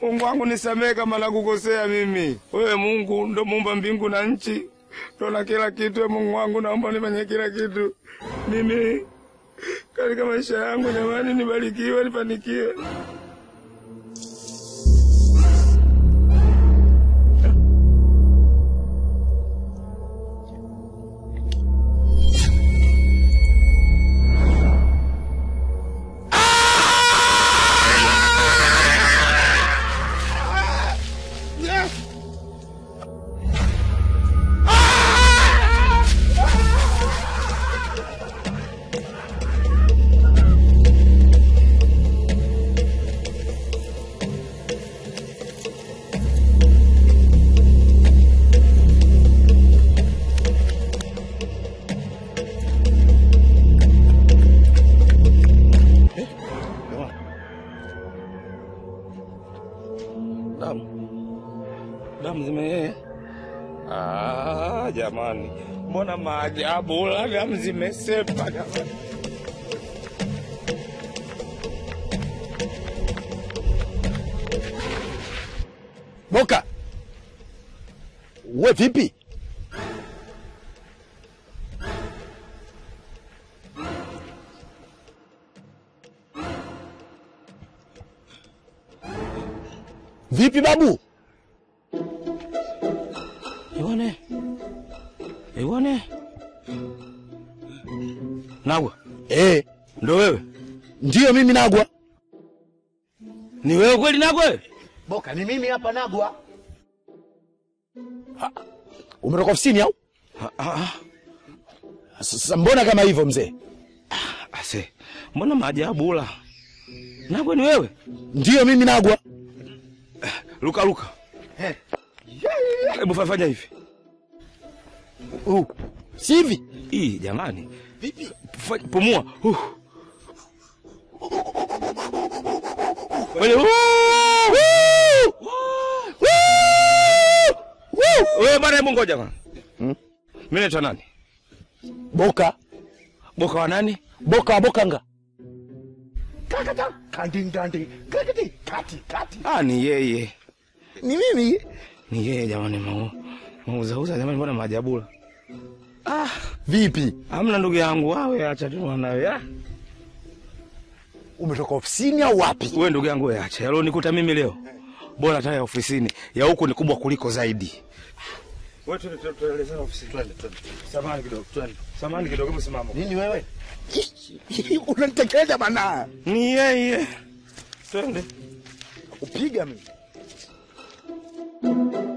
Mungu wangu nisamehe kama nakukosea mimi. Wewe Mungu ndo muumba mbingu na nchi, ndo na kila kitu. Wewe Mungu wangu, naomba nifanye kila kitu mimi katika maisha yangu. Jamani, nibarikiwe, nifanikiwe. Damu damu zime ah, jamani, mbona maajabu la damu zimesepa jamani. Boka, we vipi? Vipi babu? Iwane Iwane Nagwa, Eh, ndo wewe? ndiyo mimi Nagwa. Ni wewe kweli Nagwa? wewe? Boka, ni mimi hapa Nagwa. Ha, Umetoka ofisini au? Ah, ah, Sasa mbona kama hivyo mzee? ah, ase, mbona maajabu la Nagwa, ni wewe? Ndiyo mimi Nagwa. Luka, Luka, hebu fa- fanya hivi Uh, si hivi? hii, jamani, Vipi? Fa- pumua uh. Wale, uh. Wewe bwana, hebu ngoja bwana. Hmm? Mimi naitwa nani? Boka, Boka wa nani? Boka wa Bokanga. Kakata, kandi kandi, kakati, kati kati. Ah, ni yeye, Ni mimi. ni yeye jamani, mau mauzauza jamani, mbona maajabula. Ah, Vipi? hamna ndugu yangu, wawe acha tu mwanawe. Ah, Umetoka ofisini au wapi? wewe ndugu yangu, wewe acha yalo nikuta mimi leo, bora hata ya ofisini, ya huku ni kubwa kuliko zaidi. Wewe tu tuelezea ofisini, twende twende. Samahani kidogo, twende. Samahani kidogo, msimamo. Nini wewe? Unanitekeleza bana. Ni yeye, twende. Upiga mimi.